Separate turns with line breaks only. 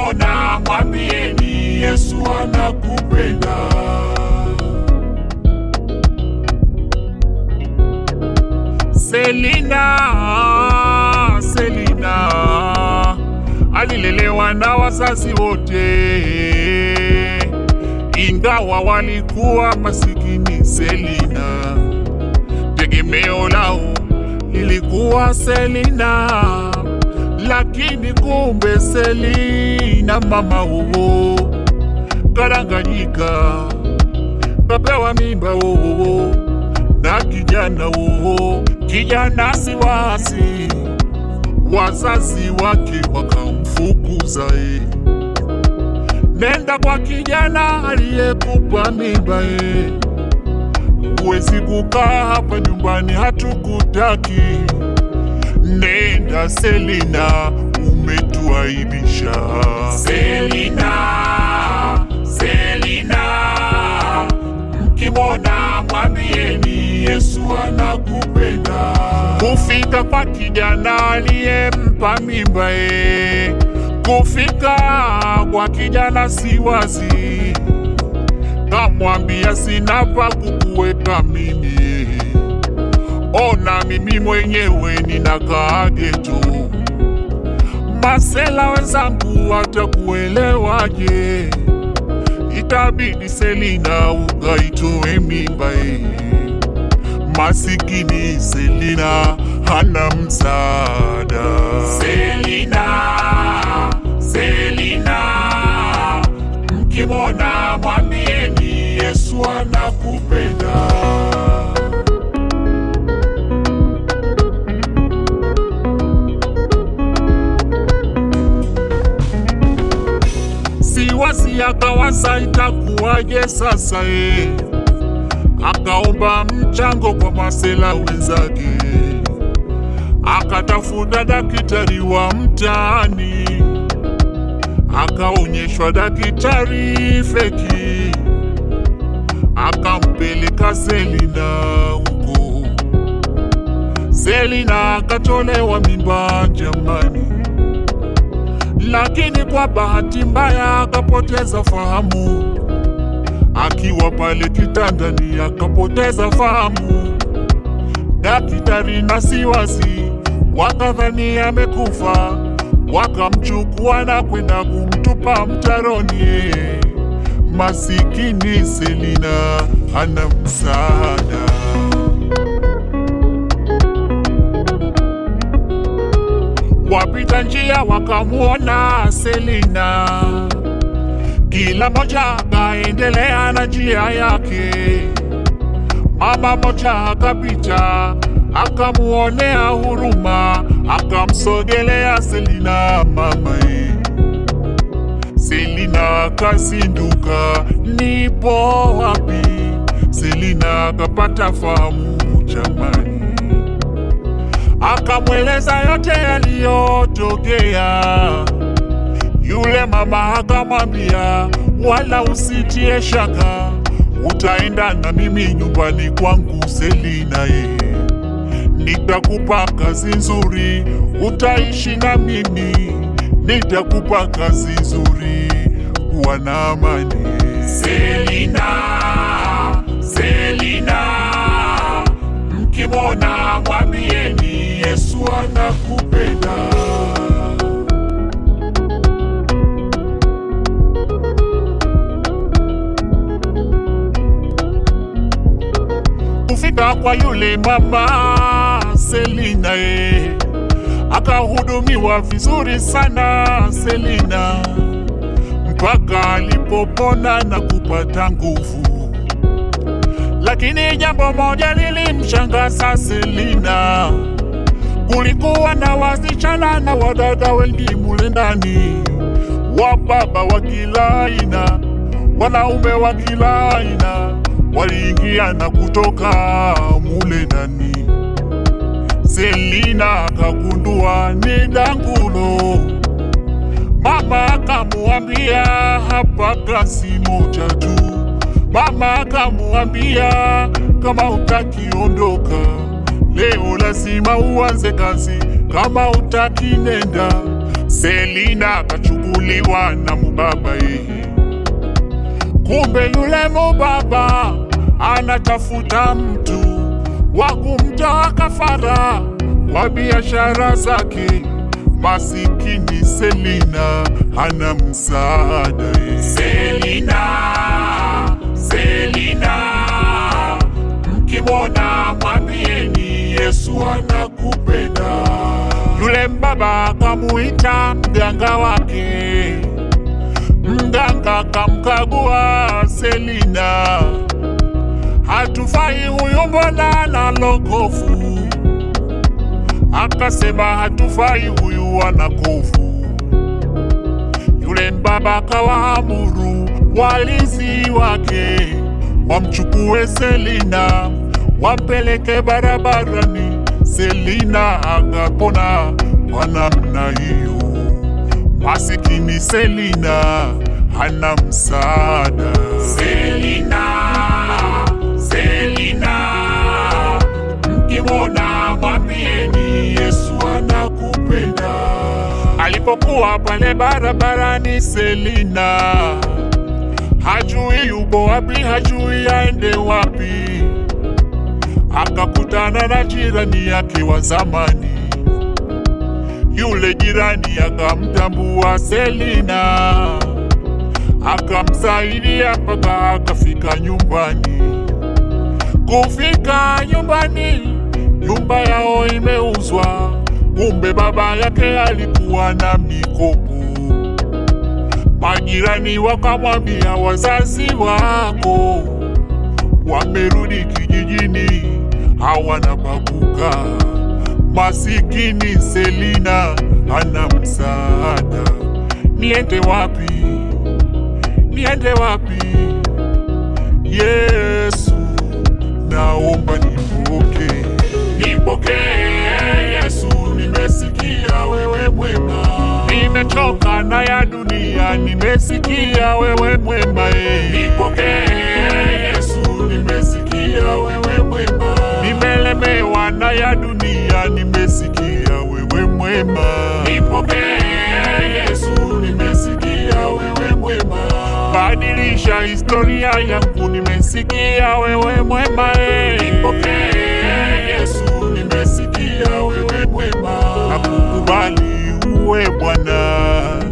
mkimwona mwambieni Yesu anakupenda. Selina, Selina alilelewa na wazazi wote, ingawa walikuwa masikini. Selina tegemeo lao lilikuwa Selina, lakini kumbe Selina mama huo kadanganyika, kapewa mimba huo na kijana huo, kijana siwasi, wazazi wake wakamfukuza e, nenda kwa kijana aliyekupa mimba e, huwezi kukaa hapa nyumbani, hatukutaki. Nenda Selina, umetuaibisha. Selina, Selina, mkimwona mwambieni Yesu anakupenda. Kufika kwa kijana aliyempa mimba e, kufika kwa kijana si wazi, kamwambia sina pa kukuweka mimi, ona mimi mwenyewe ninakaa geto. Masela wenzangu watakuelewaje? Itabidi Selina ukaitoe mimba e. Masikini Selina hana msaada. Selina, Selina, mkimwona mwambieni Yesu anakupenda. Siwasi akawaza itakuwaje sasa e, akaomba mchango kwa masela wenzake, akatafuta daktari wa mtaani, akaonyeshwa daktari feki, akampeleka Selina huko. Selina akatolewa mimba jamani lakini kwa bahati mbaya akapoteza fahamu. Akiwa pale kitandani akapoteza fahamu. Daktari na siwasi wakadhani amekufa, wakamchukua na kwenda kumtupa mtaroni. Masikini Selina hana msaada. Wapita njia wakamwona Selina, kila moja akaendelea na njia yake. Mama moja akapita akamuonea huruma, akamsogelea Selina mamae. Selina akazinduka, nipo wapi? Selina akapata fahamu jamani akamweleza yote yaliyotokea. Yule mama akamwambia, wala usitie shaka, utaenda na mimi nyumbani kwangu Selina ye, nitakupa kazi nzuri, utaishi na mimi, nitakupa kazi nzuri, kuwa na amani. Selina, Selina, mkimwona mwambieni Yesu anakupenda. Kufika kwa yule mama Selina e, akahudumiwa vizuri sana Selina mpaka alipopona na kupata nguvu. Lakini jambo moja lilimshangaza Selina, kulikuwa na wasichana na wadada wengi mule ndani, wababa wa kila aina, wanaume wa kila aina, waliingia na kutoka mule ndani. Selina akagundua ni dangulo. Mama akamuambia hapa kazi moja tu. Mama akamuambia kama utakiondoka leo lazima uanze kazi, kama utaki nenda. Selina akachukua alichaguliwa na mubaba yeye. Kumbe yule mubaba anatafuta mtu wa kumtoa kafara kwa biashara zake. Masikini Selina hana msaada yeye. Selina, Selina, mkimwona mwambieni Yesu anakupenda. Yule mbaba akamuita mganga wake, mganga kamkagua Selina, hatufai huyu, mbona na lokofu. Akasema hatufai huyu, ana kofu. Yule mbaba akawaamuru walinzi wake wamchukue Selina wampeleke barabarani. Selina akapona kwa namna hiyo. Masikini Selina hana msaada. Selina, Selina, mkimwona mwambieni Yesu anakupenda. Alipokuwa pale barabarani, Selina hajui yupo wapi, hajui aende wapi. Akakutana na jirani yake wa zamani. Yule jirani akamtambua Selina, akamsaidia mpaka akafika nyumbani. Kufika nyumbani, nyumba yao imeuzwa. Kumbe baba yake alikuwa na mikopo. Majirani wakamwambia, wazazi wako wamerudi kijijini, hawana pakuka. Masikini Selina hana msaada. Niende wapi? Niende wapi? Yesu, naomba nipokee, nipokee Yesu, nimesikia wewe mwema, nimechoka na ya dunia, nimesikia wewe mwema, eh. Nipokee Yesu, nimesikia wewe mwema, nimelemewa na ya dunia, nimesikia wewe mwema, nipokee Yesu, nimesikia wewe mwema, badilisha historia yangu, nimesikia wewe mwema, eh. Nipokee Yesu, nimesikia wewe mwema, nakukubali uwe Bwana.